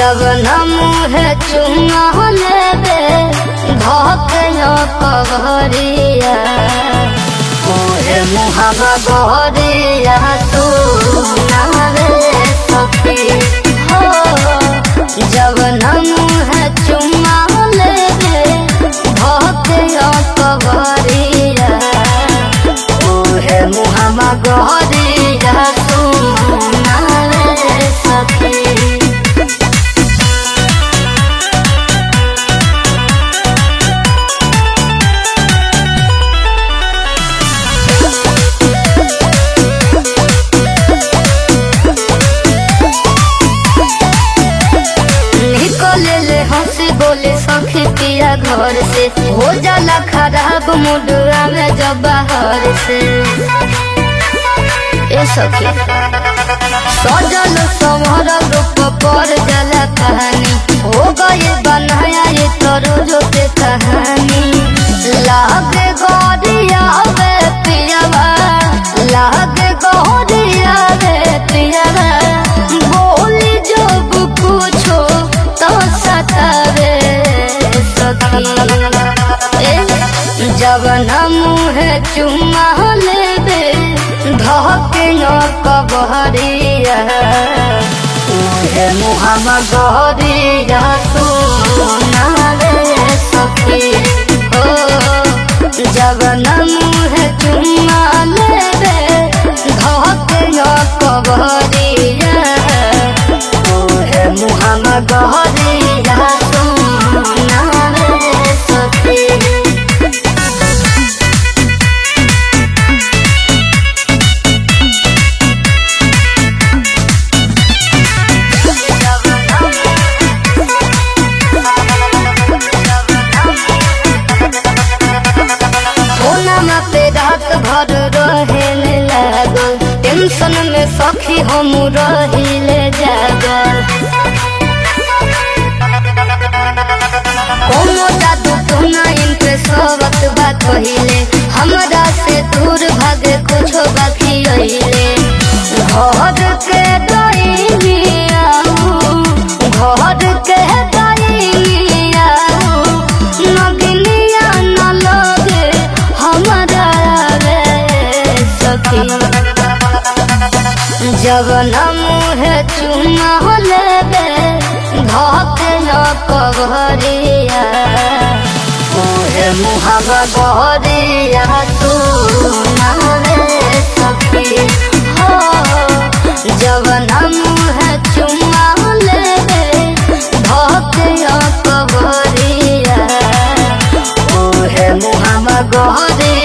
जब न मुहे चुमा लेबे धके कबरिया ओहे मुहावा गहरिया तू नावे सखी हो जब न मुहे चुमा लेबे धके कबरिया ओहे मुहावा गहरिया तू नावे सखी निकले ले हंसी बोले सखी पिया घर से हो जाला खराब मुडुआ में जब बाहर से ए सखी सजल समर रूप पर जाला कहानी हो गए बनाया ये तरो पे कहानी लागे गौरिया वे पियावा लागे गौरिया वे पियावा बोली जब पूछो तो सतावे सखी ए, जब न मुहे चुमा लेबे धके न कबहरिया उहे मुहावा गहरिया सुनावे सखी ओ जब न मुहे चुमा लेबे धके न कबहरिया ओहे मुहावा गहरिया सुनावे सखी कोना पे रात भर रहेले लागल टेंशन में सखी हम रहिले जागल कोनो जादू टोना इनके सबत बा कहिले हमरा से दूर भागे कुछो बाकी रहिले घर के दैनिया घर के दैनिया नगनिया न लगे हमरा रे सखी जब न मुहे चुमा लेबे धके न कबरिया ओहे मुहावा गहरिया तू नावे सखी हो जब न मुहे चुमा लेबे धके न कबरिया ओहे मुहावा गहरिया